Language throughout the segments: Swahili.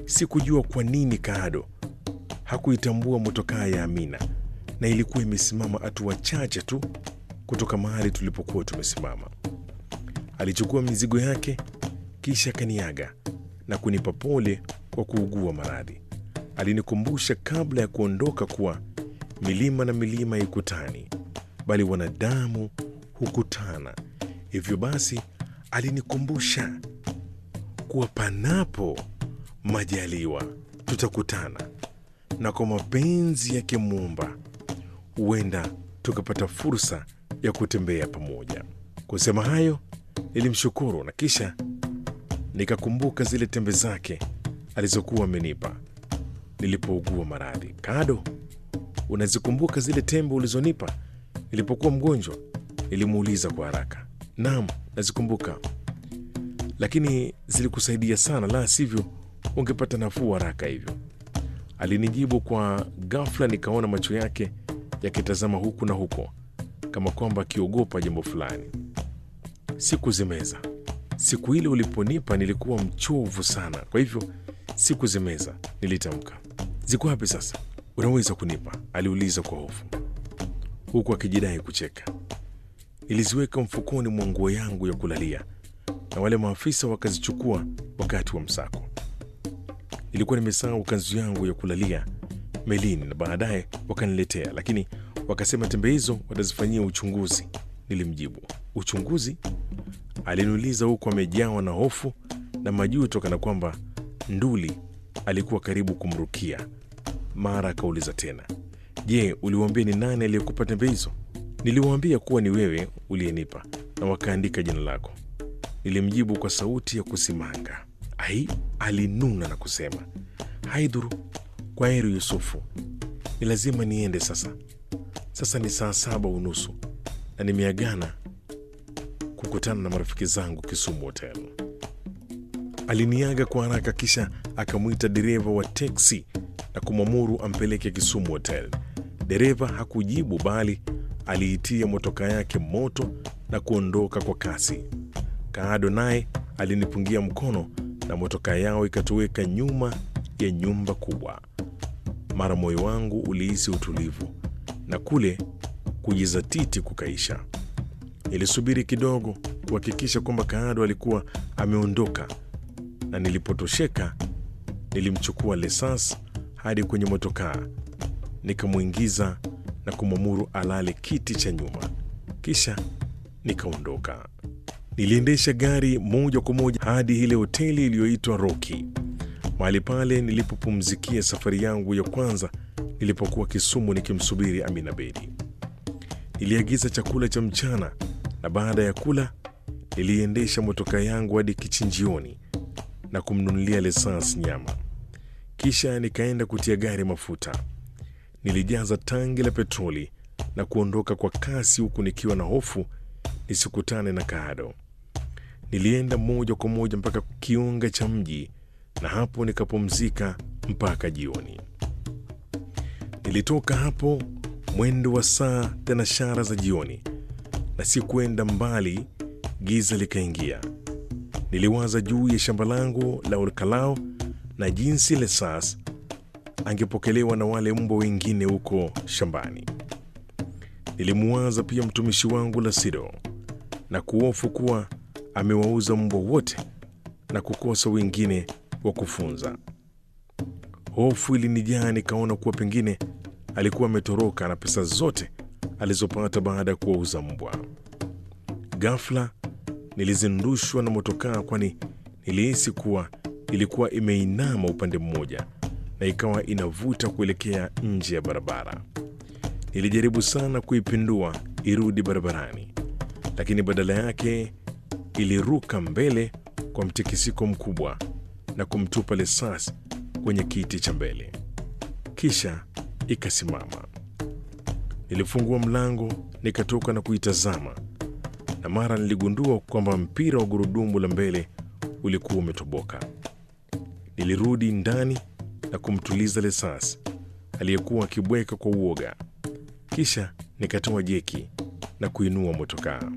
Sikujua kwa nini Kaado hakuitambua motokaa ya Amina, na ilikuwa imesimama hatua chache tu kutoka mahali tulipokuwa tumesimama. Alichukua mizigo yake kisha kaniaga na kunipa pole kwa kuugua maradhi. Alinikumbusha kabla ya kuondoka kuwa milima na milima haikutani, bali wanadamu hukutana. Hivyo basi, alinikumbusha kuwa panapo majaliwa tutakutana, na kwa mapenzi yake Muumba huenda tukapata fursa ya kutembea pamoja. Kusema hayo, nilimshukuru na kisha nikakumbuka zile tembe zake alizokuwa amenipa nilipougua maradhi. Kado, unazikumbuka zile tembe ulizonipa nilipokuwa mgonjwa? Nilimuuliza kwa haraka. Naam, nazikumbuka, lakini zilikusaidia sana, la sivyo ungepata nafuu haraka hivyo, alinijibu kwa ghafla. Nikaona macho yake yakitazama huku na huko kama kwamba akiogopa jambo fulani. Sikuzimeza. Siku ile uliponipa nilikuwa mchovu sana, kwa hivyo sikuzimeza, nilitamka. Ziko wapi sasa? Unaweza kunipa? aliuliza kwa hofu, huku akijidai kucheka. Niliziweka mfukoni mwa nguo yangu ya kulalia na wale maafisa wakazichukua wakati wa msako. Nilikuwa nimesahau kanzu yangu ya kulalia melini na baadaye wakaniletea, lakini wakasema tembe hizo watazifanyia uchunguzi. Nilimjibu. Uchunguzi? Aliniuliza huku amejawa na hofu na majuto, kana kwamba nduli alikuwa karibu kumrukia. Mara akauliza tena, je, uliwaambia ni nani aliyekupa tembe hizo? Niliwaambia kuwa ni wewe uliyenipa na wakaandika jina lako, nilimjibu kwa sauti ya kusimanga. Ai, alinuna na kusema, haidhuru, kwa heri Yusufu, ni lazima niende sasa. Sasa ni saa saba unusu na nimeagana kukutana na marafiki zangu Kisumu Hotel. Aliniaga kwa haraka, kisha akamwita dereva wa teksi na kumwamuru ampeleke Kisumu Hotel. Dereva hakujibu, bali aliitia motoka yake moto na kuondoka kwa kasi. Kaado naye alinipungia mkono na motoka yao ikatoweka nyuma ya nyumba kubwa. Mara moyo wangu ulihisi utulivu na kule kujizatiti kukaisha. Nilisubiri kidogo kuhakikisha kwamba Kaado alikuwa ameondoka, na nilipotosheka nilimchukua Lesas hadi kwenye motokaa, nikamwingiza na kumwamuru alale kiti cha nyuma, kisha nikaondoka. Niliendesha gari moja kwa moja hadi ile hoteli iliyoitwa Roki, mahali pale nilipopumzikia safari yangu ya kwanza nilipokuwa Kisumu nikimsubiri Amina Bedi. Niliagiza chakula cha mchana na baada ya kula niliendesha motoka yangu hadi kichinjioni na kumnunulia Lesans nyama, kisha nikaenda kutia gari mafuta. Nilijaza tangi la petroli na kuondoka kwa kasi, huku nikiwa na hofu nisikutane na Kaado. Nilienda moja kwa moja mpaka kiunga cha mji na hapo nikapumzika mpaka jioni. Nilitoka hapo mwendo wa saa thenashara za jioni, na si kwenda mbali, giza likaingia. Niliwaza juu ya shamba langu la Olkalao na jinsi Lesas angepokelewa na wale mbwa wengine huko shambani. Nilimuwaza pia mtumishi wangu Lasido na kuhofu kuwa amewauza mbwa wote na kukosa wengine wa kufunza. Hofu ilinijaa, nikaona kuwa pengine alikuwa ametoroka na pesa zote alizopata baada ya kuwauza mbwa. Ghafla nilizindushwa na motokaa, kwani nilihisi kuwa ilikuwa imeinama upande mmoja na ikawa inavuta kuelekea nje ya barabara. Nilijaribu sana kuipindua irudi barabarani, lakini badala yake iliruka mbele kwa mtikisiko mkubwa na kumtupa Lesas kwenye kiti cha mbele, kisha ikasimama. Nilifungua mlango nikatoka na kuitazama, na mara niligundua kwamba mpira wa gurudumu la mbele ulikuwa umetoboka. Nilirudi ndani na kumtuliza Lesas aliyekuwa akibweka kwa uoga, kisha nikatoa jeki na kuinua motokaa.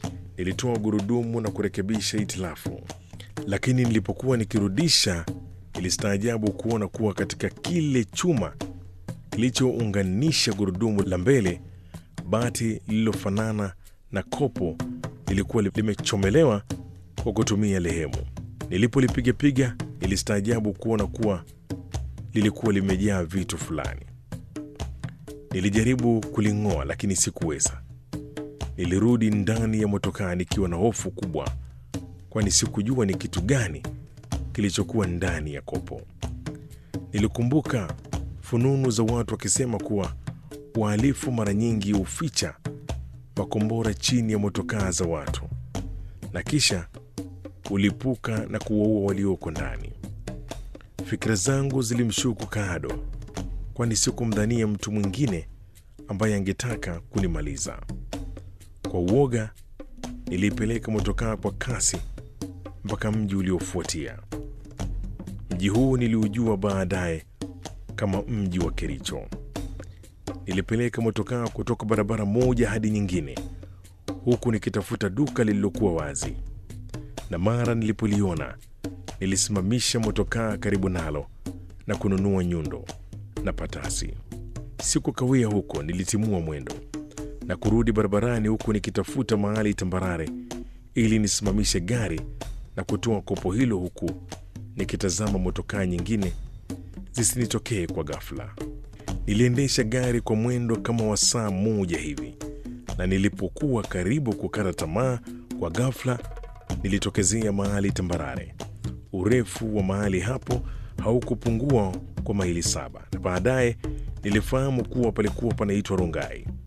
Nilitoa gurudumu na kurekebisha itilafu, lakini nilipokuwa nikirudisha Nilistaajabu kuona kuwa katika kile chuma kilichounganisha gurudumu la mbele, bati lililofanana na kopo lilikuwa limechomelewa kwa kutumia lehemu. Nilipolipigapiga, nilistaajabu kuona kuwa lilikuwa limejaa vitu fulani. Nilijaribu kuling'oa lakini sikuweza. Nilirudi ndani ya motokaa nikiwa na hofu kubwa, kwani sikujua ni kitu gani kilichokuwa ndani ya kopo. Nilikumbuka fununu za watu wakisema kuwa wahalifu mara nyingi huficha makombora chini ya motokaa za watu na kisha ulipuka na kuwaua walioko ndani. Fikira zangu zilimshuku Kaado, kwani sikumdhania mtu mwingine ambaye angetaka kunimaliza. Kwa uoga, niliipeleka motokaa kwa kasi mpaka mji uliofuatia. Mji huu niliujua baadaye kama mji wa Kericho. Nilipeleka motokaa kutoka barabara moja hadi nyingine, huku nikitafuta duka lililokuwa wazi, na mara nilipoliona nilisimamisha motokaa karibu nalo na kununua nyundo na patasi. Sikukawia huko, nilitimua mwendo na kurudi barabarani, huku nikitafuta mahali tambarare ili nisimamishe gari na kutoa kopo hilo, huku nikitazama motokaa nyingine zisinitokee kwa ghafla. Niliendesha gari kwa mwendo kama wa saa moja hivi, na nilipokuwa karibu kukata tamaa, kwa ghafla nilitokezea mahali tambarare. Urefu wa mahali hapo haukupungua kwa maili saba, na baadaye nilifahamu kuwa palikuwa panaitwa Rongai.